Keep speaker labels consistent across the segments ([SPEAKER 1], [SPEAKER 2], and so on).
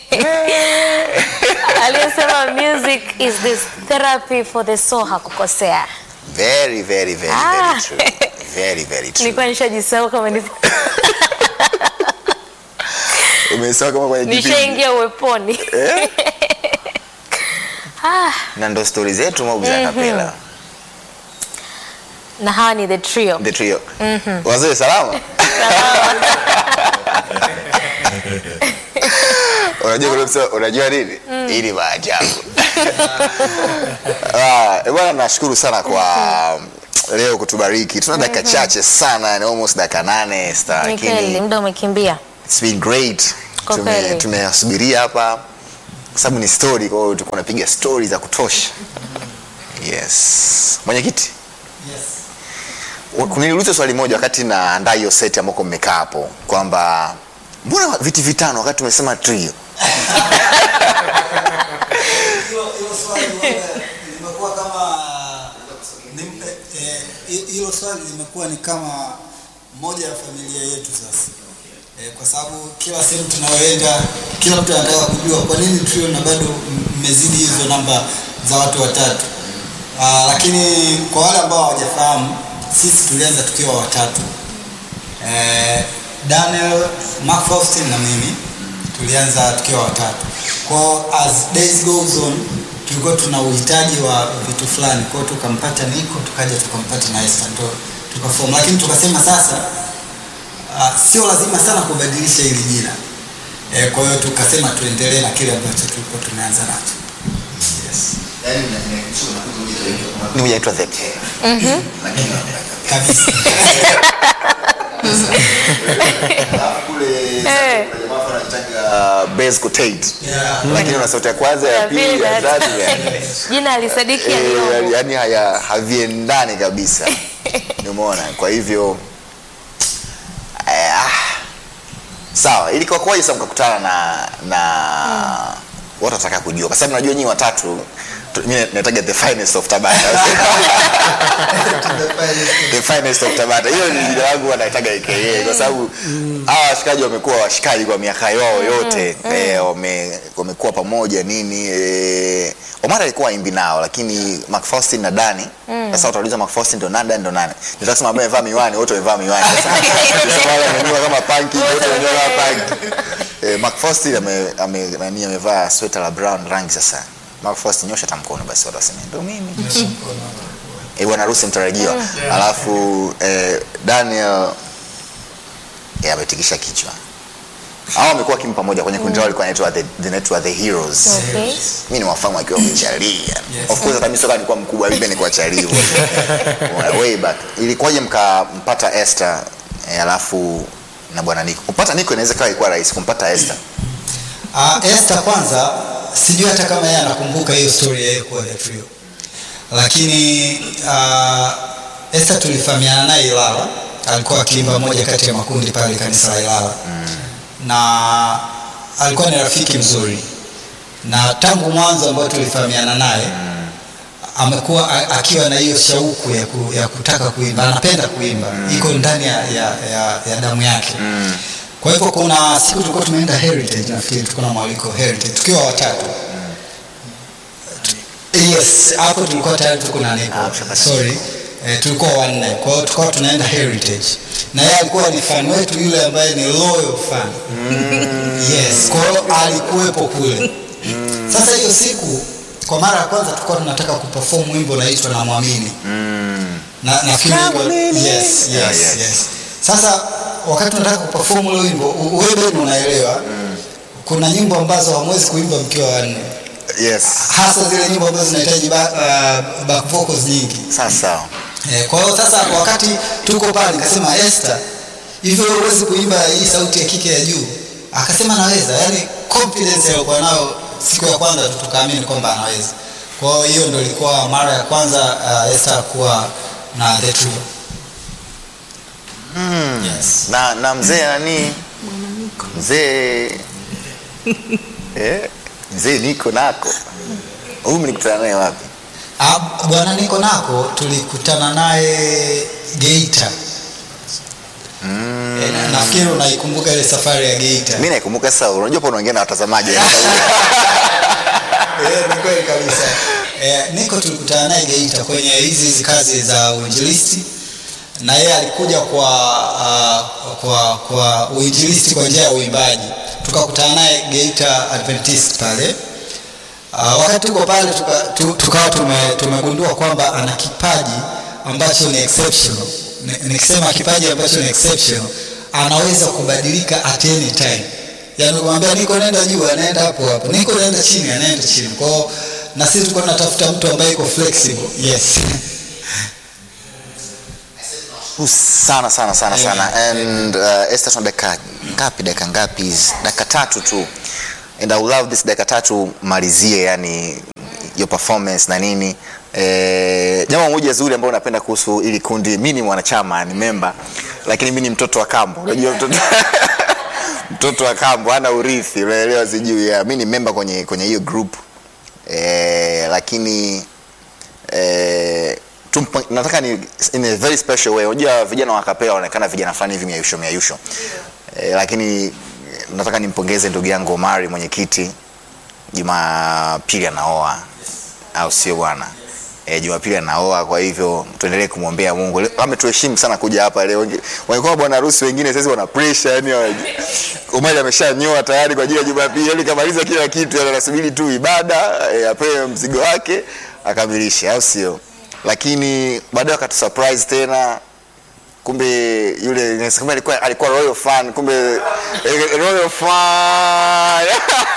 [SPEAKER 1] aliyesema music is this therapy for the soul hakukosea.
[SPEAKER 2] Very, very, very,
[SPEAKER 1] Ah.
[SPEAKER 2] very true. Very, very true.
[SPEAKER 1] Nilikuwa nishajisahau kama nipo
[SPEAKER 2] Umesema kama kwenye kipindi.
[SPEAKER 1] nishaingia uweponi.
[SPEAKER 2] Eh?
[SPEAKER 1] Ah,
[SPEAKER 2] Na ndo stori zetu mob za kapela.
[SPEAKER 1] na hawa ni the trio.
[SPEAKER 2] The trio. Wazee salama? Unajua kuna msema, unajua nini? Hii ni maajabu. Ah, eh, bwana nashukuru sana kwa leo kutubariki. Tuna dakika chache sana, yani almost dakika nane star,
[SPEAKER 1] Ni kweli,
[SPEAKER 2] lakini
[SPEAKER 1] muda umekimbia.
[SPEAKER 2] it's been great.
[SPEAKER 1] Kwa
[SPEAKER 2] Tume-
[SPEAKER 1] kweli.
[SPEAKER 2] Tumeyasubiria hapa kwa sababu ni story, kwa hiyo tulikuwa tunapiga story za kutosha. Yes. Mwenyekiti, kuniuliza swali moja wakati naandaa hiyo seti ambako mmekaa hapo kwamba mbona viti vitano wakati tumesema trio?
[SPEAKER 3] Hilo hilo swali wewe, limekuwa kama ni- eh, eh, hilo swali limekuwa ni kama moja ya familia yetu sasa eh, kwa sababu kila sehemu tunayoenda kila mtu anataka kujua kwa nini trio na bado m- mmezidi hizo namba za watu watatu. Ah, lakini kwa wale ambao hawajafahamu sisi tulianza tukiwa watatu eh, Daniel, Mark Faustin na mimi tulianza tukiwa watatu. Kwa as days goes on tulikuwa tuna uhitaji wa vitu fulani, kwa hiyo tukampata Nico, tukaja tukampata na Esther ndo tukaform, lakini tukasema sasa uh, sio lazima sana kubadilisha hili jina eh, kwa hiyo tukasema tuendelee na kile ambacho tulikuwa tumeanza nacho. Yes.
[SPEAKER 2] Ni moja inaitwa the
[SPEAKER 3] Kabisa.
[SPEAKER 1] Eh.
[SPEAKER 2] uh, base cotate.
[SPEAKER 3] Yeah.
[SPEAKER 2] Lakini una sauti ya kwanza, ya
[SPEAKER 1] Ya
[SPEAKER 2] pili,
[SPEAKER 1] pili,
[SPEAKER 2] ya
[SPEAKER 1] ya
[SPEAKER 2] tatu,
[SPEAKER 1] tatu.
[SPEAKER 2] ya nne.
[SPEAKER 1] Jina alisadiki
[SPEAKER 2] Eh,
[SPEAKER 1] aliyomo.
[SPEAKER 2] yani haya haviendani kabisa. Umeona? Kwa hivyo eh, ah, sawa, ili kwa kwaje sasa mkakutana na na watu wataka kujua, kwa sababu najua nyinyi watatu tu- mimi nataga the finest of Tabata. the finest of Tabata. Hiyo ni jina langu wanaitaga AKA kwa sababu hawa washikaji wamekuwa washikaji kwa miaka yao yote eh, wame, wamekuwa pamoja nini eh, Omar alikuwa imbi nao lakini Mark Faustin na Dani sasa utauliza Mark Faustin ndo nani Dani ndo nani nitaka kusema ambaye amevaa miwani wote wamevaa miwani sasa sasa wale wamenyoa kama panki wote wamenyoa kama panki eh, Mark Faustin ame ame nani amevaa sweta la brown rangi sasa Mark Faustin nyosha tamkono basi watu waseme ndo mimi eh, bwana harusi mtarajiwa alafu eh, Daniel eh, ametikisha kichwa hao wamekuwa wakimu pamoja kwenye kundi lao walikuwa inaitwa the, zinaitwa the heroes
[SPEAKER 1] Okay.
[SPEAKER 2] mi ni wafamu akiwa mchalia of course hata mimi soka nilikuwa mkubwa mimi nilikuwa chalia way back ilikuwaje mkampata Esther eh, alafu na bwana Nico kumpata Nico inaweza kawa ilikuwa rahisi kumpata Esther
[SPEAKER 3] Uh, Esther kwanza sijui hata kama yeye anakumbuka hiyo story ya yeye kuwa the trio, lakini uh, Esther tulifahamiana naye Ilala, alikuwa akiimba moja kati ya makundi pale kanisa la Ilala na alikuwa ni rafiki mzuri, na tangu mwanzo ambao tulifahamiana naye amekuwa a- akiwa na hiyo shauku ya, ku, ya kutaka kuimba, anapenda kuimba, iko ndani ya, ya, ya, ya damu yake kwa hivyo kuna siku tulikuwa tumeenda Heritage, nafikiri tulikuwa na mwaliko Heritage tukiwa watatu. Yes, hapo tulikuwa tayari tuko na Nico.
[SPEAKER 2] Ah, mshapata.
[SPEAKER 3] Sorry. Eh, tulikuwa wanne. Kwa hiyo tulikuwa tunaenda Heritage. Na yeye alikuwa ni fan wetu yule ambaye ni loyal fan. Yes, kwa hiyo alikuwepo kule. Sasa hiyo siku kwa mara ya kwanza tulikuwa tunataka kuperform wimbo unaitwa na mwamini na nafikiri
[SPEAKER 2] Namwamini.
[SPEAKER 3] yes, yes,
[SPEAKER 2] Yeah, yes.
[SPEAKER 3] yes. Sasa wakati unataka kuperform ule wimbo u- wewe bado unaelewa kuna nyimbo ambazo hamwezi kuimba mkiwa wanne
[SPEAKER 2] yes
[SPEAKER 3] hasa zile nyimbo ambazo zinahitaji ba, uh, back vocals nyingi
[SPEAKER 2] sasa
[SPEAKER 3] eh, kwa hiyo sasa wakati tuko pale nikasema Esther hivyo wewe huwezi kuimba hii sauti ya kike ya juu akasema naweza yani confidence aliyokuwa nayo siku ya kwanza tu tukaamini kwamba anaweza kwa hiyo hiyo ndio ilikuwa mara ya kwanza uh, Esther kuwa na the trio yes.
[SPEAKER 2] na na mzee nani mzee eh mzee niko nako huyu mlikutana naye wapi
[SPEAKER 3] Ah, bwana niko nako tulikutana naye Geita mm. e, na, nafikiri unaikumbuka ile safari ya Geita.
[SPEAKER 2] mi naikumbuka sasa unajua pa unaongea na watazamaji
[SPEAKER 3] Eh, ni kweli kabisa. Eh, Niko tulikutana naye Geita kwenye hizi hizi kazi za uinjilisti na yeye alikuja kwa uh, kwa kwa uinjilisti kwa njia ya uimbaji. Tukakutana naye Geita Adventist pale. Uh, wakati tuko pale tuka, tu, tukawa tume, tumegundua kwamba ana kipaji ambacho ni exceptional. Ni- Nikisema kipaji ambacho ni exceptional, anaweza kubadilika at any time. Yaani kumwambia niko naenda juu, anaenda hapo hapo. Niko naenda chini, anaenda chini. Kwa hiyo na sisi tulikuwa tunatafuta mtu ambaye iko flexible. Yes.
[SPEAKER 2] sana sana sana sana and uh, Esther tuna dakika ngapi dakika ngapi dakika tatu tu and I would love this dakika tatu malizie yani your performance na nini eh, jambo moja zuri ambalo napenda kuhusu ili kundi mi ni mwanachama ni member lakini mi ni mtoto wa kambo unajua mtoto mtoto wa kambo ana urithi unaelewa sijui yeah. mi ni member kwenye kwenye hiyo group eh, lakini eh, tumpa, nataka ni in a very special way unajua vijana wa kapela wanaonekana vijana fulani hivi miayusho miayusho eh, lakini eh, nataka nimpongeze ndugu yangu Omari mwenyekiti Jumapili anaoa au sio bwana E, Jumapili anaoa, kwa hivyo tuendelee kumwombea Mungu. Leo- Ametuheshimu sana kuja hapa leo. Wengi- Wangekuwa bwana harusi wengine sasa wana pressure yani hawaji- Omari ameshanyoa tayari kwa ajili ya Jumapili, yani kamaliza kila kitu, yani anasubiri tu ibada e, apewe mzigo wake akamilishe, au sio? Lakini baadaye akatu surprise tena kumbe yule kumbe alikuwa alikuwa royal fan, kumbe eh, royal fan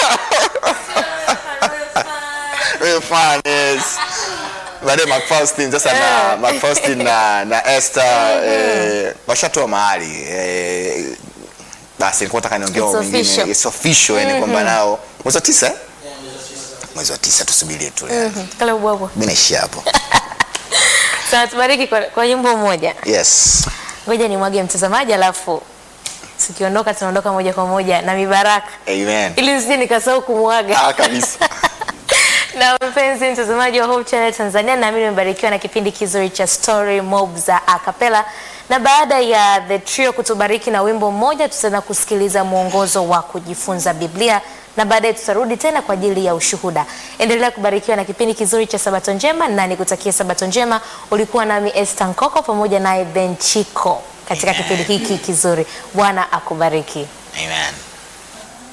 [SPEAKER 2] royal fan yes. Baadaye McFaustin sasa na McFaustin na na Esther eh, washatoa mahali eh, basi nilikuwa nataka niongee
[SPEAKER 1] It's
[SPEAKER 2] mambo mengine
[SPEAKER 1] official.
[SPEAKER 2] it's official yani kwamba nao mwezi wa tisa eh? mwezi wa tisa tusubirie tu
[SPEAKER 1] Mhm, kale ubwabwa.
[SPEAKER 2] mimi naishia hapo
[SPEAKER 1] Sasa tubariki kwa, kwa nyimbo moja.
[SPEAKER 2] yes
[SPEAKER 1] Ngoja nimwage mtazamaji alafu tukiondoka tunaondoka moja kwa moja na mibaraka
[SPEAKER 2] amen
[SPEAKER 1] ili nisije nikasahau kumwaga.
[SPEAKER 2] ah kabisa
[SPEAKER 1] na mpenzi mtazamaji wa Hope Channel Tanzania, naamini umebarikiwa na kipindi kizuri cha Story Mob za Acapella, na baada ya The Trio kutubariki na wimbo mmoja, tutaenda kusikiliza mwongozo wa kujifunza Biblia na baadaye tutarudi tena kwa ajili ya ushuhuda. Endelea kubarikiwa na kipindi kizuri cha Sabato Njema, na nikutakie Sabato Njema. Ulikuwa nami Esther Nkoko pamoja naye Ben Chiko katika kipindi hiki kizuri. Bwana akubariki.
[SPEAKER 2] amen